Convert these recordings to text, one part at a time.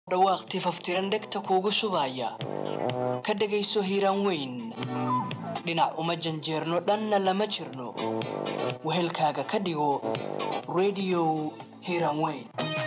dhawaaq tifaftiran dhegta kuugu shubaya ka dhegayso hiiraan weyn dhinac uma janjeerno dhanna lama jirno wehelkaaga ka dhigo radio hiiraan weyn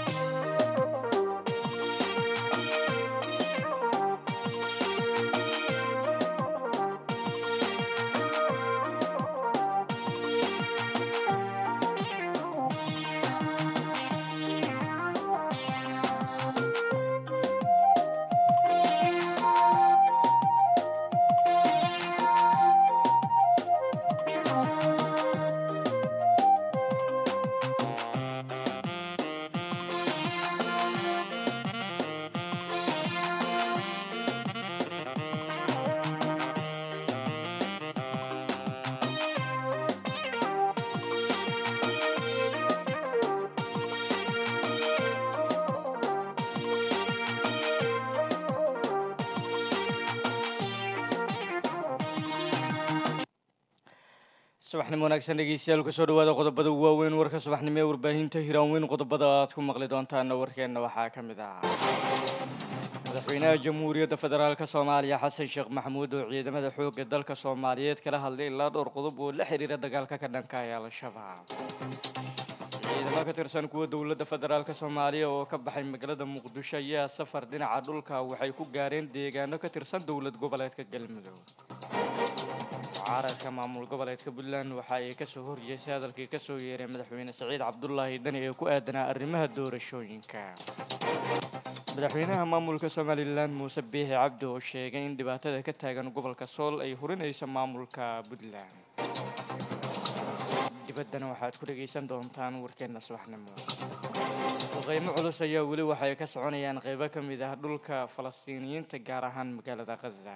subaxnimo wanaagsan dhegeystayaal kusoo dhawaada qodobada ugu waaweyn warka subaxnimo ee warbaahinta hiiraan weyn qodobada aad ku maqli doontaana warkeenna waxaa ka mid ah madaxweynaha jamhuuriyadda federaalk soomaaliya xasan sheekh maxamuud oo ciidamada xoogga dalka soomaaliyeed kala hadlay ilaa dhowr qodob oo la xiriira dagaalka ka dhanka ee al-shabaab ciidamo ka tirsan kuwa dowladda federaalk soomaaliya oo ka baxay magaalada muqdisho ayaa safar dhinaca dhulka waxay ku gaareen deegaano ka tirsan dowlad goboleedka galmudug mucaaradka maamul goboleedka puntland waxa ay kasoo horjeesay hadalkii kasoo yeeray madaxweyne saciid cabdulaahi dani ee ku aadanaa arrimaha doorashooyinka madaxweynaha maamulka somalilan muuse biixi cabdi oo sheegay in dhibaatada ka taagan gobolka sool ay hurinayso maamulka puntland dibaddana waxaad ku dhegaysan doontaan warkeenna subaxnimo qiimo culus ayaa weli waxay ka soconayaan qeybo ka mid ah dhulka falastiiniyiinta gaar ahaan magaalada khaza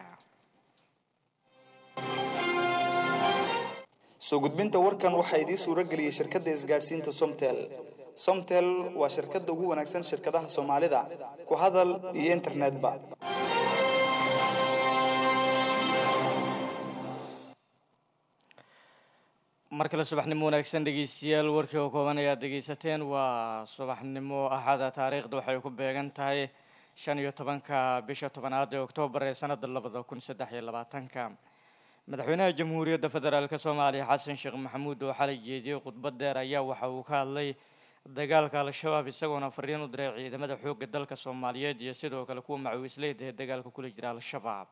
soo gudbinta warkan waxaa idiin suuro geliyey shirkadda isgaadhsiinta somtel somtel waa shirkadda ugu wanaagsan shirkadaha soomaalida ku hadal iyo internetba mar kale subaxnimo wanaagsan dhegeystayaal warkii oo kooban ayaad dhegeysateen waa subaxnimo axada taariikhda waxay ku beegan tahay shan iyo tobanka bisha tobanaad ee oktoobar ee sanada labada kun saddex iyo labaatanka madaxweynaha jamhuuriyadda federaalk soomaaliya xasan sheekh maxamuud oo xalay jeediyey khudbad dheer ayaa waxa uu ka hadlay dagaalka al-shabaab isagoona fariin u diray ciidamada xoogga dalka soomaaliyeed iyo sidoo kale kuwa macawiisleyda ee dagaalka kula jira al-shabaab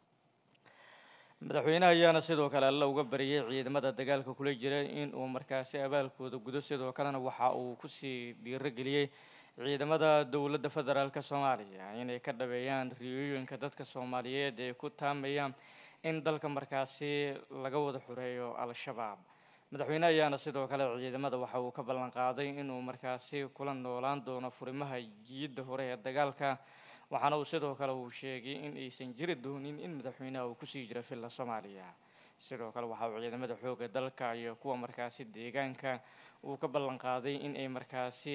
madaxweynaha ayaana sidoo kale alla uga bariyey ciidamada dagaalka kula jira in uu markaasi abaalkooda gudo sidoo kalena waxa uu kusii dhiirogeliyey ciidamada dowladda federaalk soomaaliya inay ka dhabeeyaan riyooyinka dadka soomaaliyeed ee ku taamayaan in dalka markaasi laga wada xureeyo al-shabaab madaxweyne ayaana sidoo kale ciidamada waxa uu ka ballan qaaday inuu markaasi kula noolaan doono furimaha jiyadda hore ee dagaalka waxaana uu sidoo kale uu sheegay in aysan jiri doonin in madaxweynaha uu kusii jiro villa soomaaliya sidoo kale waxa uu ciidamada xoogga dalka iyo kuwa markaasi deegaanka uu ka ballan qaaday in ay markaasi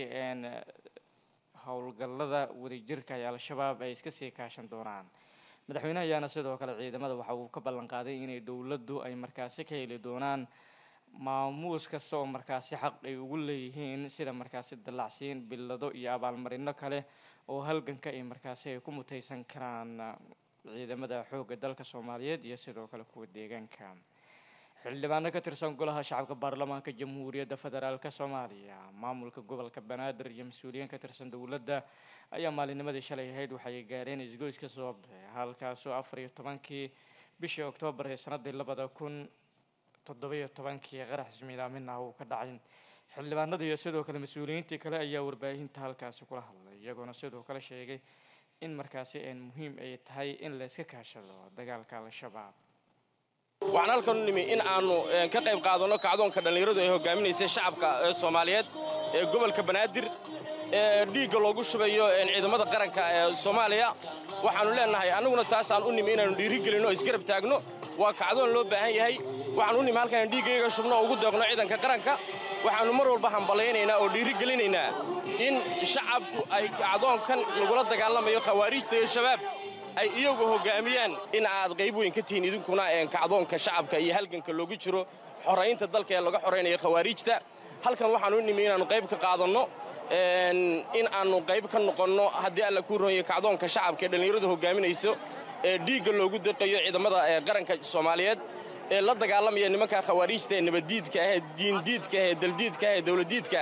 howlgallada wadajirka ee al-shabaab ay iska sii kaashan doonaan madaxweyneha ayaana sidoo kale ciidamada waxa uu ka ballan qaaday inay dowladdu ay markaasi ka heli doonaan maamuus kasta oo markaasi xaq ay ugu leeyihiin sida markaasi dallacsiin billado iyo abaalmarino kale oo halganka ay markaasi ay ku mutaysan karaan ciidamada xoogga dalka soomaaliyeed iyo sidoo kale kuwa deegaanka xildhibaano ka tirsan golaha shacabka baarlamaanka jamhuuriyadda federaalk soomaaliya maamulka gobolka banaadir iyo mas-uuliyiin ka tirsan dowladda ayaa maalinimadii shalay ahayd waxay gaareen isgoyska soobe halkaasoo afar iyo tobankii bishii oktoobar ee sanadii labada kun toddobiyo tobankii qarax ismiidaamin ah uu ka dhacay xildhibaanada iyo sidoo kale mas-uuliyiintii kale ayaa warbaahinta halkaasi kula hadlay iyagoona sidoo kale sheegay in markaasi een muhiim ay tahay in la iska kaashado dagaalka al-shabaab waxaan halkan u nimi in aannu ka qayb qaadanno kacdoonka dhallinyaradu ay hogaaminaysay shacabka ee soomaaliyeed ee gobolka banaadir ee dhiigga loogu shubayo ciidamada qaranka ee soomaaliya waxaannu leennahay annaguna taasaan u nimi inaannu dhiirigelinno o isgarab taagno waa kacdoon loo baahan yahay waxaan u nimi halkaan dhiiggayga shubno oo ugu deeqno ciidanka qaranka waxaannu mar walba hamballaynaynaa oo dhiirigelinaynaa in shacabku ay kacdoonkan lagula dagaalamayo khawaariijta iyo shabaab ay iyagu hoggaamiyaan in aad qayb weyn ka tihiin idinkuna kacdoonka shacabka iyo halganka loogu jiro xoraynta dalka ee laga xoraynayo khawaariijta halkan waxaan u nimi inaannu qayb ka qaadanno in aannu qayb ka noqonno haddii alla kuu roonyo kacdoonka shacabka ee dhallinyaradu hoggaaminayso ee dhiigga loogu deqayo ciidamada qaranka soomaaliyeed ee la dagaalamaya nimanka khawaariijta ee nabaddiidka ah ee diindiidka ah ee daldiidka ah ee dawladdiidka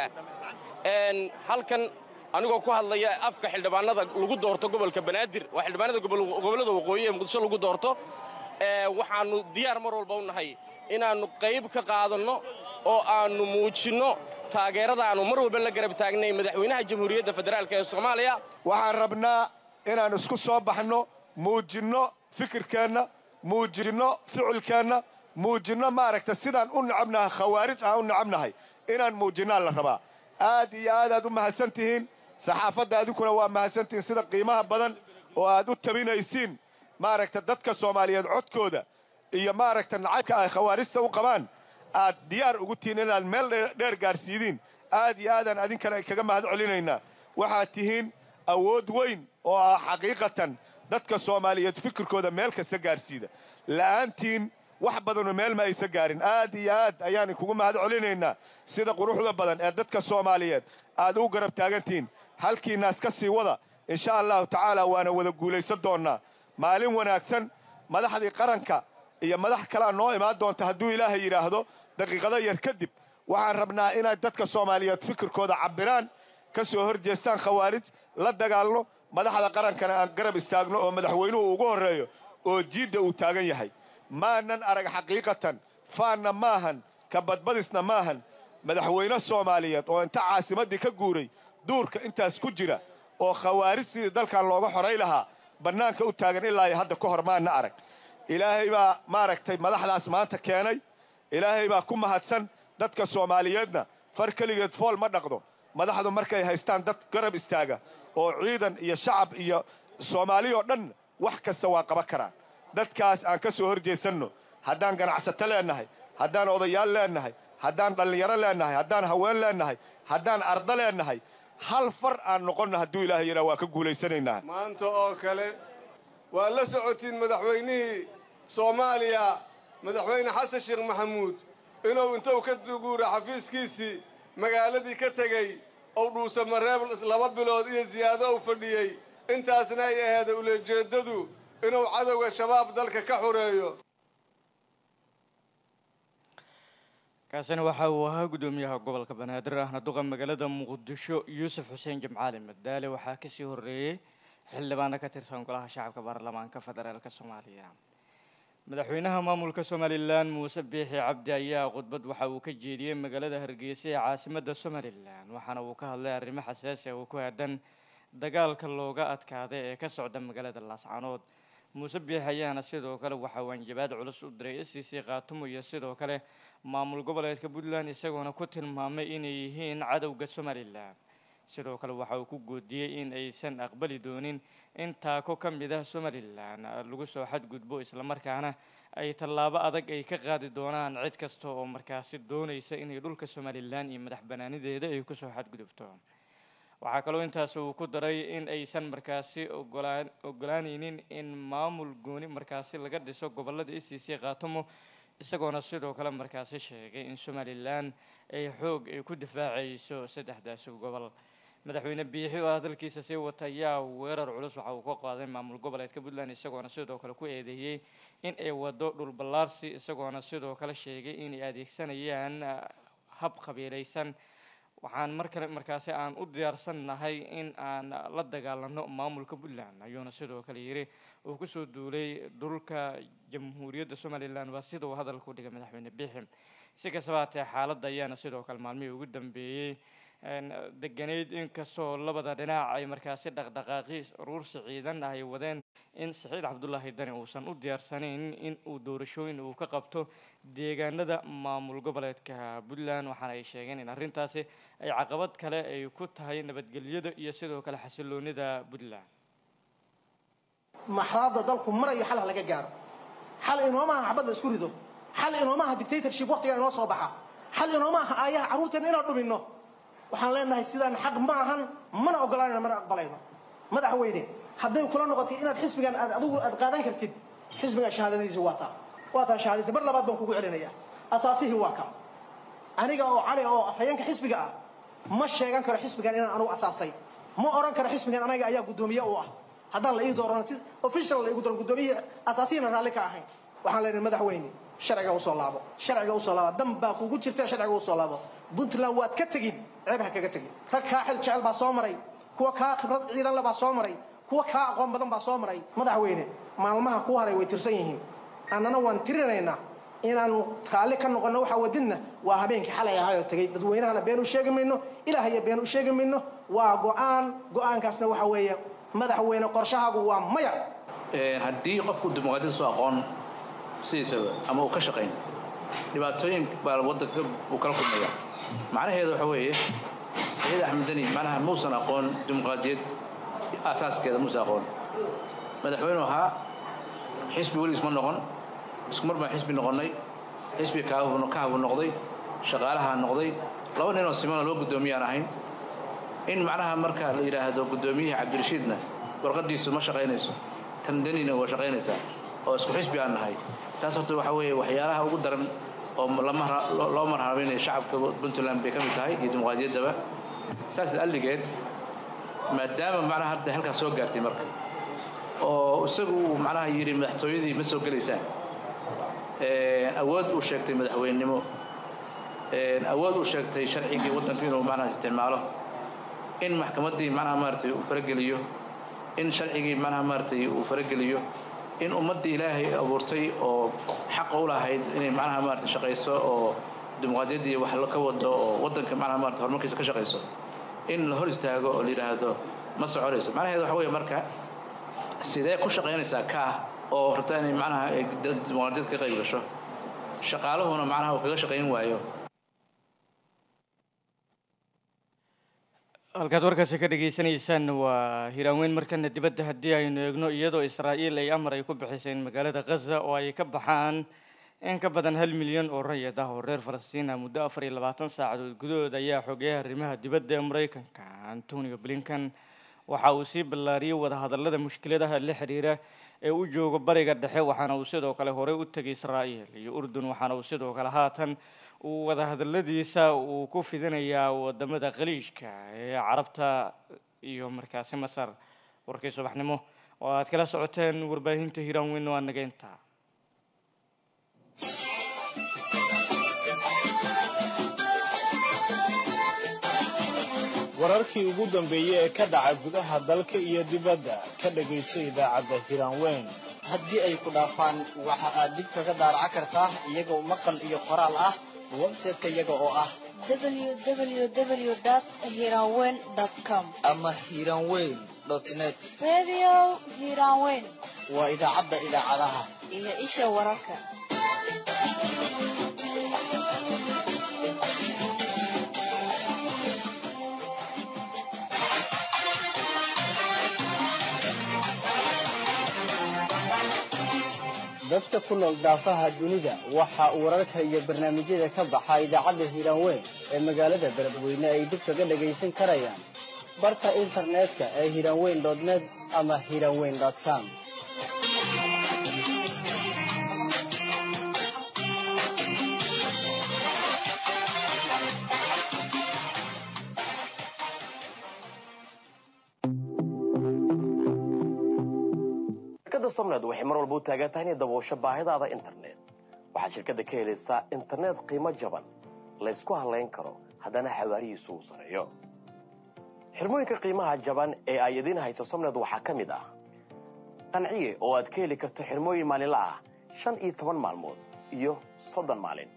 ah halkan anigoo ku hadlaya afka xildhibaanada lagu doorto gobolka banaadir waa xildhibaanada gobollada waqooyi ee muqdisho lagu doorto waxaannu diyaar mar walba u nahay inaannu qayb ka qaadanno oo aannu muujinno taageerada aannu mar walba la garab taagnay madaxweynaha jamhuuriyadda federaalk ee soomaaliya waxaan rabnaa inaan isku soo baxno muujinno fikirkeenna muujinno ficilkeenna muujinno maaragta sidaan u necabnahay khawaarij aan u necabnahay inaan muujinnaa la rabaa aad iyo aad aad u mahadsan tihiin saxaafadda adinkuna waa mahadsantihiin sida qiimaha badan oo aad u tabinaysiin maaragta dadka soomaaliyeed codkooda iyo maaragta nacaybka ay khawaarijta u qabaan aad diyaar ugu tihiin inaad meel dheer gaarsiidiin aad iyo aadaan adinkana kaga mahad celinaynaa waxaad tihiin awood weyn oo ah xaqiiqatan dadka soomaaliyeed fikirkooda meel kasta gaarsiida la'aantiin wax badanu meel ma aysa gaarin aad iyo aad ayaan kugu mahad celinaynaa sida quruxda badan ee dadka soomaaliyeed aad u garab taagantihiin halkiinaas ka sii wada insha allahu tacaala waana wada guulaysan doonnaa maalin wanaagsan madaxdii qaranka iyo madax kalea noo imaan doonta hadduu ilaahay yidhaahdo daqiiqado yar kadib waxaan rabnaa inay dadka soomaaliyeed fikirkooda cabbiraan ka soo hor jeestaan khawaarij la dagaalno madaxda qarankana aan garab istaagno oo madaxweynuhu ugu horreeyo oo jiidda uu taagan yahay maanan arag xaqiiqatan faanna maahan ka badbadisna maahan madaxweyne soomaaliyeed oo inta caasimaddii ka guuray duurka intaas ku jira oo khawaarij sidii dalkan looga xoray lahaa bannaanka u taagan ilaa iyo hadda ka hor maana arag ilaahay baa maaragtay madaxdaas maanta keenay ilaahay baa ku mahadsan dadka soomaaliyeedna far keligeed fool ma dhaqdo madaxdu markay haystaan dad garab istaaga oo ciidan iyo shacab iyo soomaaliyoo dhan wax kasta waa qaban karaan dadkaas aan ka soo hor jeesanno haddaan ganacsato leennahay haddaan odayaal leennahay haddaan dhallinyaro leennahay haddaan haween leennahay haddaan ardo leennahay hal far aan noqonno hadduu ilaahay yidhaa waa ka guulaysanaynaa maanta oo kale waa la socotiin madaxweynihii soomaaliya madaxweyne xasan sheekh maxamuud inuu intuu ka guura xafiiskiisii magaaladii ka tegey ou dhuusamareeb laba bilood iyo siyaado u fadhiyey intaasna ay aheeda ulejeeddadu inuu cadowga shabaab dalka ka xoreeyo kaasina waxa uu ahaa guddoomiyaha gobolka banaadir ahna duqa magaalada muqdisho yuusuf xuseen jimcaali madaale waxaa kasii horreeyey xildhibaano ka tirsan golaha shacabka baarlamaanka federaalk soomaaliya madaxweynaha maamulka somalilan muuse biixi cabdi ayaa khudbad waxa uu ka jeediyey magaalada hargeysa ee caasimadda somalilan waxaana uu ka hadlay arrimo xasaasi ah oo ku aadan dagaalka looga adkaaday ee ka socda magaalada laascanood muuse biixi ayaana sidoo kale waxa uu anjabaad culus u diray s c c khaatumo iyo sidoo kale maamul goboleedka puntland isagoona ku tilmaamay inay yihiin cadowga somalilan sidoo kale waxa uu ku goodiyey in aysan aqbali doonin in taako ka mid ah somalilan lagu soo xadgudbo islamarkaana ay tallaabo adag ay ka qaadi doonaan cid kasta oo markaasi doonaysa inay dhulka somalilan iyo madax banaanideeda ay kusoo xadgudubto waxaa kaloo intaas uu ku daray in aysan markaasi ogolaan ogolaanaynin in maamul gooni markaasi laga dhiso gobolada e c c khaatumo isagoona sidoo kale markaasi sheegay in somalilan ay xoog ay ku difaacayso saddexdaasi gobol madaxweyne biixi oo hadalkiisa sii wata ayaa weerar culus waxa uu ka qaaday maamul goboleedka puntland isagoona sidoo kale ku eedeeyey in ay wado dhul ballaarsi isagoona sidoo kale sheegay inay adeegsanayaan hab qabiilaysan waxaan mar kale markaasi aan u diyaarsannahay in aan la dagaalano maamulka puntland ayuuna sidoo kale yiri uu kusoo duulay dhulka jamhuuriyadda somalilan waa sida uu hadalka u dhigay madaxweyne biixi si kastaba hatee xaaladda ayaana sidoo kale maalmihii ugu dambeeyey deganeyd inkastoo labada dhinac ay markaasi dhaqdhaqaaqi ruursi ciidan ay wadeen in saciid cabdulaahi dani uusan u diyaarsanayn in uu doorashooyin uu ka qabto deegaanada maamul goboleedka puntland waxaana ay sheegeen in arrintaasi ay caqabad kale ay ku tahay nabadgelyada iyo sidoo kale xasiloonida puntland maxraadda dalku marayo xal ha laga gaaro xal inoomaha xabad la isku rido xal inoomaha dictatorship waqtiga inoo soo baxa xal inoomaha aayaha carruurteena inaan dhuminno waxaan leenahay sidaan xaq ma ahan mana oggolaanayno mana aqbalayno madaxweyne hadday kula noqotay inaad xisbigan aad adigu aad qaadan kartid xisbigan shahaadadiisu waa taa waa taa shahaadadiisa mar labaad baan kugu celinaya asaasihii waa ka aniga oo cali oo afhayeenka xisbiga ah ma sheegan karo xisbigan inaan anugu asaasay ma oran karo xisbigan anaga ayaa guddoomiye u ah haddaan la ii dooran si official la igu dooran guddoomiyihii asaasiyana raalli ka ahayn waxaan leenahay madaxweyne sharciga usoo laabo sharciga usoo laabo dan baa kugu jirta sharciga usoo laabo puntland waad ka tegin ceeb ha kaga tegin rag kaa xil jecel baa soo maray kuwa kaa khibrad ciidan le baa soo maray kuwa kaa aqoon badan baa soo maray madaxweyne maalmaha ku haray way tirsan yihiin annana waan tirinaynaa inaanu raalli ka noqonno waxaa wadidna waa habeenkii xalay ahaayoo tegey dadweynahana been u sheegi mayno ilaahaya been u sheegi mayno waa go-aan go-aankaasna waxa weeye madaxweyne qorshahaagu waa maya haddii qofku dimuqraadiyada soo aqoon sidiisaba ama uu ka shaqayn dhibaatooyin baa waddanka uu kala kulmaya macnaheedu waxa weeye saciid axmed deni macnaha muusan aqoon dimuqraadiyad asaaskeeda muusan aqoon madaxweynu ahaa xisbi weligiis ma noqon isku mar baan xisbi noqonnay xisbi kahabu noqday shaqaalaha noqday laba ninoo simano loo guddoomiyaan ahayn in macnaha marka la yidhaahdo guddoomiyaha cabdirashiidna warqadiisu ma shaqaynayso tan denina waa shaqaynaysaa oo isku xisbi aan nahay taas horta waxa weeye waxyaalaha ugu daran oo loo marhaabinaya shacabka puntland bay ka mid tahay iyo dimuqraadiyaddaba saas alligeed maadaama macnaha hadda halkaas soo gaartay marka oo isagu uu macnaha yidhi madaxtooyadii ma soo gelaysaan awood uu sheegtay madaxweynenimo awood uu sheegtay sharcigii waddanku inuu macnaha isticmaalo in maxkamaddii macnaha maaragtay uu farageliyo in sharcigii macnaha maaragtay uu farageliyo in ummaddii ilaahay abuurtay oo xaqa u lahayd inay macnaha maaragtay shaqayso oo dimuqraadiyaddii wax ka wado oo waddanka macnaha maaragtay horumarkiisa ka shaqayso in la hor istaago oo la yidhaahdo ma soconayso macnaheedu waxa weeye marka sidee ku shaqaynaysaa kaah oo rabta inay macnaha dimuqraadiyad ka qayb gasho shaqaaluhuna macnaha uu kaga shaqayn waayo halkaad warkaasi ka dhagaysanaysaan waa hiraanweyn markana dibadda haddii aynu eegno iyadoo israa'iil ay amar ay ku bixisay in magaalada khaza oo ay ka baxaan in ka badan hal milyan oo rayid ah oo reer falastiin ah muddo afar iyo labaatan saacadood gudahood ayaa xogeyaha arrimaha dibadda ee maraykanka antonio blinkan waxa uu sii ballaariyey wadahadallada mushkiladaha la xiriira ee u jooga bariga dhexe waxaana uu sidoo kale horey u tegay israa'iil iyo urdun waxaana uu sidoo kale haatan uu wadahadalladiisa uu ku fidinayaa wadamada khaliijka ee carabta iyo markaasi masar warkii subaxnimo oo aad kala socoteen warbaahinta hiiraan weyn waa nageynta wararkii ugu dambeeyey ee ka dhaca gudaha dalka iyo dibadda ka dhagayso idaacadda hiraanweyn haddii ay ku dhaafaan waxa aad dib kaga daaraca kartaa iyagoo maqal iyo qoraal ah website-ka iyaga oo ah www.hiranweyn.com ama hiranweyn net Radio Hiranweyn waa idaacadda idaacadaha iyo isha wararka. dadka ku nool daafaha dunida waxa uu wararka iyo barnaamijyada ka baxa idaacadda hiiraanweyn ee magaalada beledweyne ay dib kaga dhagaysan karayaan barta internetka ee hiiraanweyn net ama hiiraanweyn com shirkadda somned waxay mar walba u taagan tahay inay daboosho baahidaada internet waxaad shirkadda ka helaysaa internet qiimo jaban laysku halayn karo haddana xawaarihiisu uu sareeyo xirmooyinka qiimaha jaban ee ay idiin hayso somned waxaa ka mid ah qanciye oo aad ka heli karto xirmooyin maalinla ah shan iyo toban maalmood iyo soddon maalin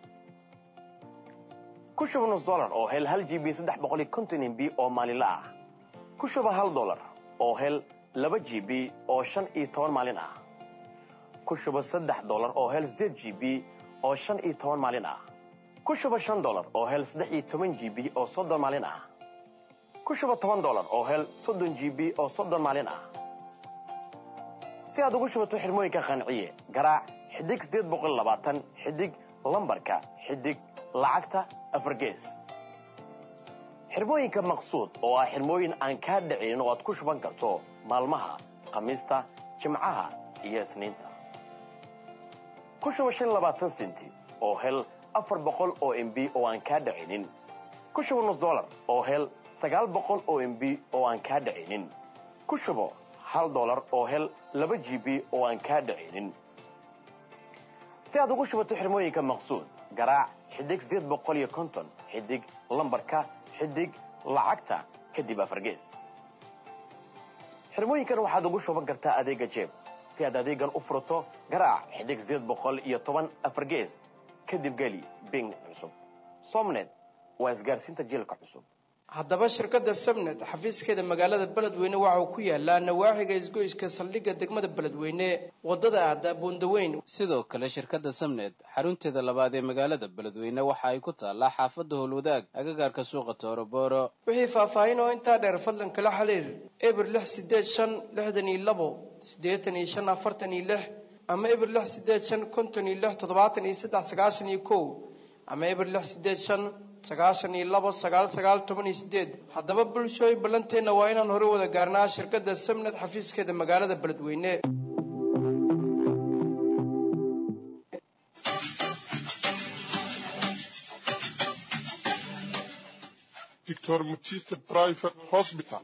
ku shuba nus dolar oo hel hal g b saddex boqol iyo konton mb oo maalinla ah ku shuba hal dolar oo hel laba g b oo shan iyo toban maalin ah ku shuba saddex dolar oo hel siddeed g b oo shan iyo toban maalin ah ku shuba shan dolar oo hel saddex iyo toban g b oo soddon maalin ah ku shuba toban dolar oo hel soddon g b oo soddon maalin ah si aad ugu shubato xirmooyinka qanciye garaac xidig siddeed boqol labaatan xidig lambarka xidig lacagta afar gees xirmooyinka maqsuud oo ah xirmooyin aan kaa dhicin oo aad ku shuban karto maalmaha khamiista jimcaha iyo isniinta ku shuba shan labaatan senti oo hel afar boqol oo mb oo aan kaa dhicinin ku shubo nus dollar oo hel sagaal boqol oo m b oo aan kaa dhacaynin ku shubo hal dollar oo hel laba g b oo aan kaa dhacaynin si aad ugu shubato xirmooyinka maqsuud garaac xidig sideed boqol iyo konton xidig lambarka xidig lacagta kadib afargees xirmooyinkan waxaad ugu shuban kartaa adeega jeeb si aad adeegan u furato garaac xidig sideed boqol iyo toban afargees kadib geli bing cusub somnet waa isgaarsiinta jiilka cusub haddaba shirkadda sabnet xafiiskeeda magaalada beledweyne waxa uu ku yaalaa nawaaxiga isgoyska saldhigga degmada beledweyne wadada aada buundaweyn sidoo kale shirkadda samnet xarunteeda labaad ee magaalada beledweyne waxa ay ku taallaa xaafadda howlwadaag agagaarka suuqa toorobooro wixii faahfaahin oo intaa dheer fadlan kala xiriir eber lix sideed shan lixdan iyo labo siddeetan iyo shan afartan iyo lix ama eber lix sideed shan konton iyo lix toddobaatan iyo saddex sagaashan iyo kow ama eber lix sideed shan sagaashan iyo labo sagaal sagaal toban iyo sideed haddaba bulshooy ballanteenna waa inaan hore wada gaarnaa shirkadda samnet xafiiskeeda magaalada beledweyne Dr. Mutiste Private Hospital.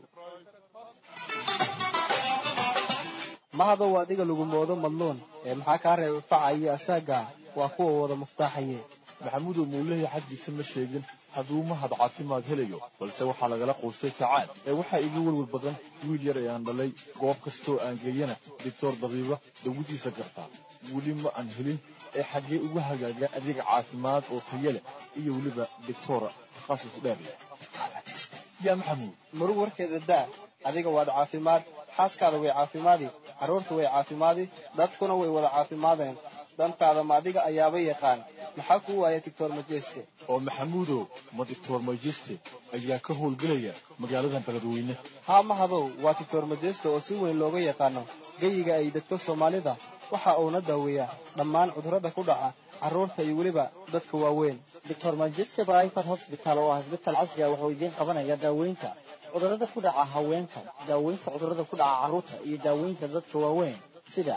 mahadow adiga lagu moodo madluun ee maxaa kaa reebay faca iyo asaaga waa kuwa wada muftaaxaye maxamudow muulehi xaggiisa ma sheegin hadduu mahad caafimaad helayo balse waxaa lagala quustay tacaan ee waxaa iga welwel badan wiil yar ayaan dhalay goob kastoo aan geeyana doctor dabiiba dawadiisa gartaa weli ma aan helin ee xaggee ugu hagaaga adeeg caafimaad oo tayo leh iyo weliba doctora takhasus dheer leh yaa maxamuud murug warkeeda daa adiga waad caafimaad xaaskaada way caafimaadi carruurta way caafimaadi dadkuna way wada caafimaadeen dantaada ma adiga ayaaba yaqaan maxaa kuu waaya doctor majeste oo maxamuudow ma doctor majeste ayaa ka howlgelaya magaaladan beledweyne haa mahadow waa doctor majeste oo si weyn looga yaqaano geyiga ay degto soomaalida waxa uuna daaweeyaa dhammaan cudurrada ku dhaca carruurta iyo weliba dadka waaweyn doctor majeste private hospital oo ah isbital casri ah wuxuu idiin qabanaya daaweynta cudurrada ku dhaca haweenka daaweynta cudurrada ku dhaca carruurta iyo daaweynta dadka waaweyn sida